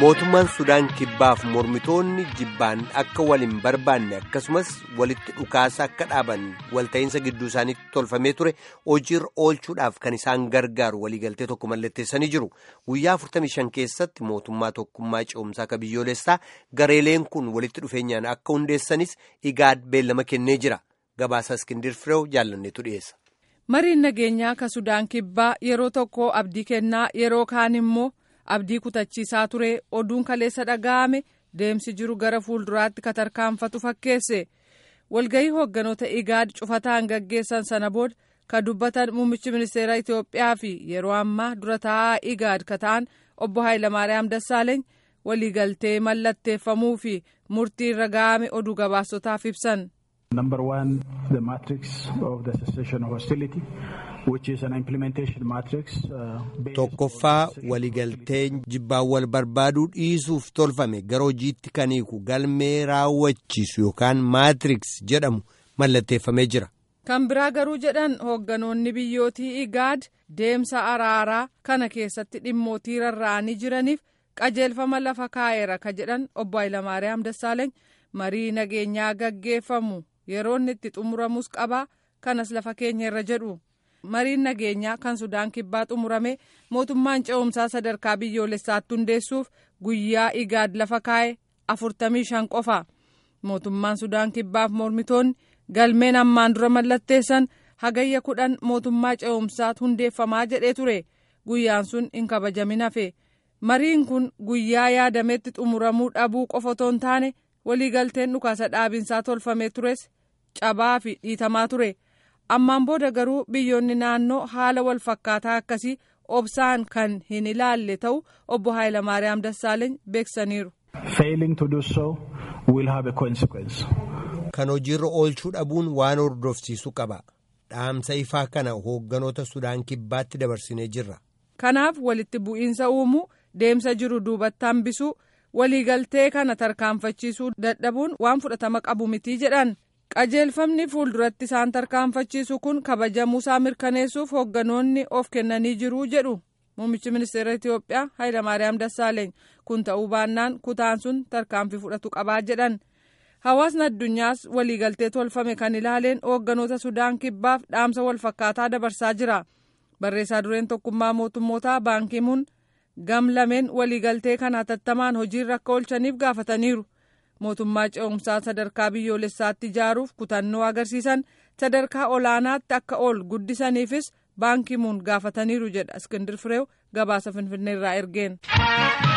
mootummaan sudaan kibbaaf mormitoonni jibbaan akka wal hin barbaanne akkasumas walitti dhukaasa akka dhaaban walta'iinsa gidduu isaaniitti tolfamee ture hojiirra oolchuudhaaf kan isaan gargaaru waliigaltee tokko mallatteessanii jiru guyyaa 45 keessatti mootummaa tokkummaa ce'umsaa akka biyyoolessaa gareeleen kun walitti dhufeenyaan akka hundeessanis igaad beellama kennee jira gabaasa iskindir fireew jaallanneetu dhiyeessa. mariin nageenyaa ka sudaan kibbaa yeroo tokko abdii kennaa yeroo kaan immoo. abdii kutachiisaa ture oduun kaleessa dhaga'ame deemsi jiru gara fuulduraatti ka tarkaanfatu fakkeesse walgahii hoogganoota igaad cufataan gaggeessan sana booda ka dubbatan muummichi ministeera itiyoophiyaa fi yeroo ammaa dura taa'aa igaad ka ta'an obbo Haayilamaariyaam Dassaaleeny waliigaltee mallatteeffamuu fi murtii irra ga'ame oduu gabaasotaaf ibsan. Number one, the matrix of the cessation of hostility, which is an implementation matrix. Tokkoffaa waliigalteen jibbaan wal barbaaduu dhiisuuf tolfame gara hojiitti kan hiiku galmee raawwachiisu yookaan maatriks jedhamu mallatteeffamee jira. Kan biraa garuu jedhan hoogganoonni biyyootii igaad deemsa araaraa kana keessatti dhimmootii rarra'anii jiraniif qajeelfama lafa kaa'eera ka jedhan obbo Hayilamaariyaam Dassaaleeny marii nageenyaa gaggeeffamu. yeroo inni itti xumuramus qabaa kanas lafa keenya irra jedhu mariin nageenyaa kan sudaan kibbaa xumurame mootummaan ce'umsaa sadarkaa biyyoolessaatti hundeessuuf guyyaa igaad lafa kaa'e afurtamii shan qofa mootummaan sudaan kibbaaf mormitoonni galmeen ammaan dura mallatteessan hagayya kudhan mootummaa ce'umsaatti hundeeffamaa jedhee ture guyyaan sun hin kabajamin hafe mariin kun guyyaa yaadametti xumuramuu dhabuu qofa otoo hin taane. waliigalteen dhukaasa dhaabinsaa tolfamee tures cabaa fi dhiitamaa ture ammaan booda garuu biyyoonni naannoo haala wal fakkaataa akkasii obsaan kan hin ilaalle ta'u obbo Haayilamaariyaam Dassaaleeny beeksaniiru. Failing to do so will have a consequence. Kan hojiirra oolchuu dhabuun waan hordofsiisu qaba. Dhaamsa ifaa kana hoogganoota Sudaan kibbaatti dabarsinee jirra. Kanaaf walitti bu'iinsa uumuu deemsa jiru duubatti hambisuu. waliigaltee kana tarkaanfachiisuu dadhabuun waan fudhatama qabu mitii jedhan qajeelfamni fuulduratti isaan tarkaanfachiisu kun kabajamuusaa mirkaneessuuf hoogganoonni of kennanii jiruu jedhu muummichi ministeera itiyoophiyaa hayilamaariyaam dassaaleeny kun ta'uu baannaan kutaan sun tarkaanfii fudhatu qabaa jedhan hawaasni addunyaas waliigaltee tolfame kan ilaaleen hoogganoota sudaan kibbaaf dhaamsa walfakkaataa dabarsaa jira barreessaa dureen tokkummaa mootummootaa baankimuun. gam lameen waliigaltee kana hatattamaan hojiirra akka oolchaniif gaafataniiru mootummaa ce'umsaa sadarkaa biyyoolessaatti ijaaruuf kutannoo agarsiisan sadarkaa olaanaatti akka ol guddisaniifis baankimuun gaafataniiru jedha iskindir fireew gabaasa finfinneerraa ergeen.